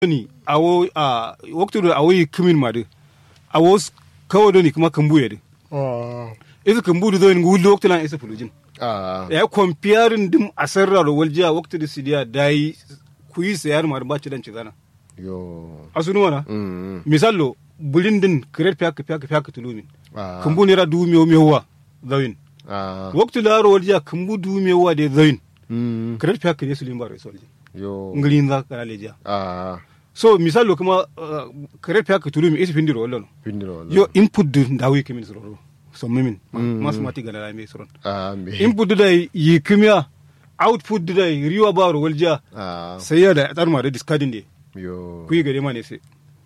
ni awo a waktu do awo yi kimin ma de awo kawo do ni kuma kambu ya de isa kambu do ni wullo waktu lan isa fulujin ya comparing dim asarra ro waljiya waktu da sidiya dai ku yi sayar ma ba ci dan ci zana yo asunu wana mm misallo bulin din kiret fiyak fiyak fiyak tulumin ah kambu ne ra du miyo miyo wa zawin ah waktu la ro waljiya kambu du miyo wa de zawin mm kiret fiyak ne sulin ba ro solji yo ngilin za kana lejiya ah so misallo kuma kiret fiyak tulumi isa findiro wallo pindiro yo input du ndawi kimin soro so mimin mathematics gana la me soron ah me input du dai yi kimia output du dai riwa baro walja ah sai ya da tsar ma da discarding de yo ku yi gare ma ne sai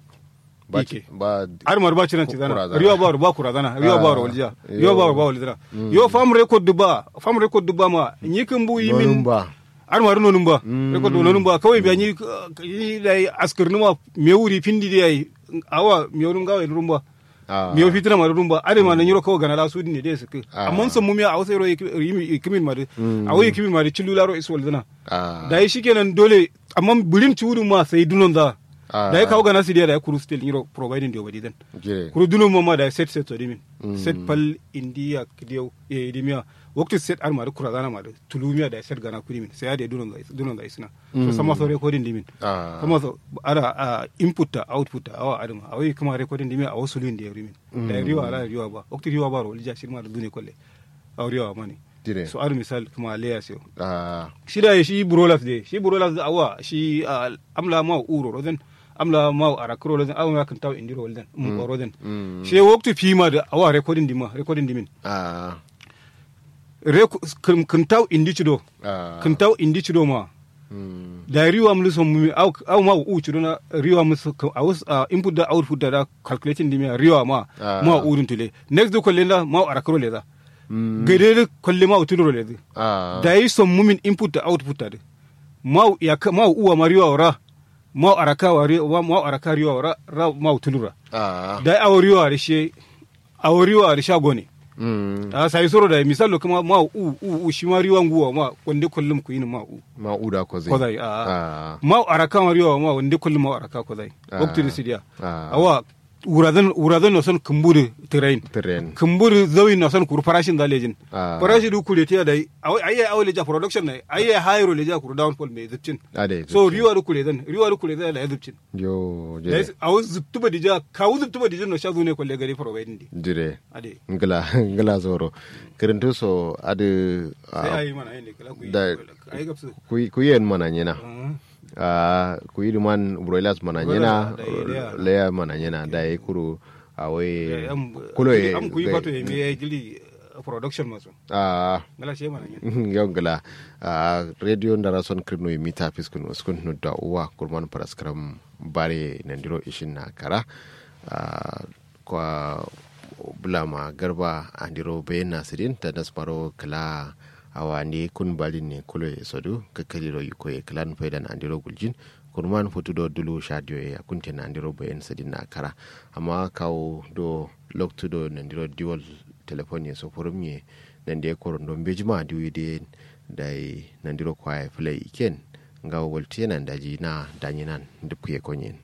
ba ike. ba har mar ba cinan ci zana Kurazana. riwa baro ba kurazana riwa Ah, baro walja yo. riwa baro ba walja yo fam record du ba fam record du ba ma yi kin bu yi Nonun min ba har mar nonun ba record du nonun ba kawai biya ni ni dai askar numa me wuri pindi dai awa me wurin gawa rumba ah mi yo fitina ma rumba ade ma nan yoro ko gana la sudi ne de su Ah. amma sun mumi a wasu yimi kimin ma de a wayi kimin ma de cillula ro iswal dana ah da yi shikenan dole amma bulin ciwudu ma sai dunon da Ah. da yi kawo gana su da ya kuru still yoro providing de obadi dan jire kuru dunon ma ma da set set to dimin set pal india kidiyo e idimiya wakti set ar ma de kura gana ma de tulumiya da set gana kurimin sai ya de dunon da dunon da isna so sama so recording dimin ah kama so ada a input ta output ta awa adama awai kuma recording dimi a wasu lin da ya rimin da riwa ala riwa ba okti riwa ba ro lija shirma da dune kolle a riwa mani jire so ar misal kuma leya sio ah shi da shi burolas de shi burolas da awa shi ah, amla ma uro roden amla ma arakro roden awa kan taw indiro roden um roden mm shi wakti fima da awa recording dima recording dimin ah Reco- kan kan taw indi cido ah kan taw indi cido ma mm da riwa mu son mu au au ma u ci na riwa mu a wasu input da output da da calculating dimi riwa ma Ah. ma u dun tule next do kolle da ma arakro le da mm gade da kolle ma u tudoro le da ah da yi son mumin input da output da ma u ya ka- ma u wa ma riwa wara ma u araka wa riwa ma u araka riwa wara ra ma u tulura ah da a riwa da shi a riwa da shago ne mm a sai soro da misalo kuma ma u u u shi ma riwa nguwa ma wanda kullum ku yin ma u ma uda ko zai ko zai a ah ma araka ma riwa ma wanda kullum ma araka ko zai Ah. wakti da sidiya ah awa uradan uradan no son kumburi train tren kumburi zawi no son kur farashin da lejin Ah. farashi du kule tiya dai awai ayi awai leja production ne ayi hayro leja kur downfall me zipcin ade so riwa du kule dan riwa du kule da la zipcin yo dai jire awu ziptuba dija kawu ziptuba dija no shazu ne kolle gari providing di jire ade ngala ngala zoro kirintu so ade sai ayi mana ayi ne kala ku yi da- ayi gapsu ku yen mana nyena Ah. a ku yi man broilers mana nyena Broilers, da yi leya. leya mana nyena da yi kuru Eh, awe am- kulo ye am ku yi fato ye me ya gili uh, production maso a ngala she mana yin yau ngala a radio ndara son kirno yi mita fiskun uskun no da uwa kurman paraskram bare nandiro ishin na kara a kwa bulama garba andiro bayan nasirin ta nasmaro kala awa ne kun balin ne kulo ya sodu kakkaliro yi koye kalan faidan andiro guljin kurman fotu do dulu shadio ya kunte na andiro bayan sadin na kara amma kawo do loktu do nandiro diwal telefon ya so furum ye nande koron don bejima diwi de dai nandiro kwaye play iken ngawo wolti nan daji na danyinan dupkuye konyen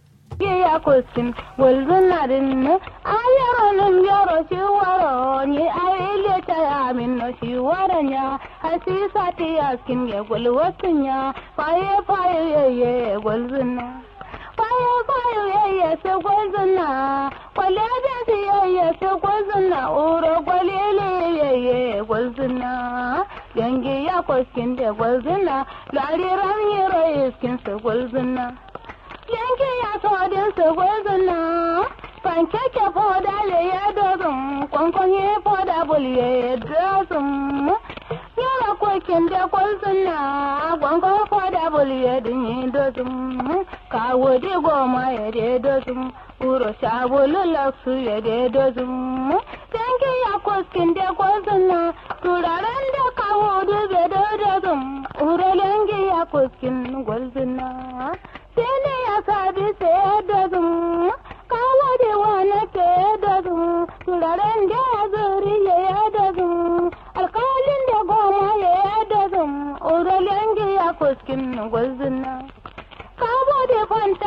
ya kosin walzunarin ne ayaronin yaro shi waro ni ayile ta amin no shi waran ya hasisa ti askin ya gulwasin ya faye faye ye ye gwalzuna faye faye ye ye se gwalzuna kwale da si ye ye se gwalzuna uro kwalele ye ye gwalzuna yangi ya koskin da gwalzuna lariran yero iskin se gwalzuna yanke ya todin su gwazina pankeke foda le ya dozin kwankwan ya foda bul ya dozin yara kokin da gwazina kwankwan foda bul ya dinyi dozin kawo di goma ya de dozin uro sabulu laksu ya de dozin yanke ya koskin da gwazina turaren da kawo dube da dozin uro yanke ya koskin gwazina sai ne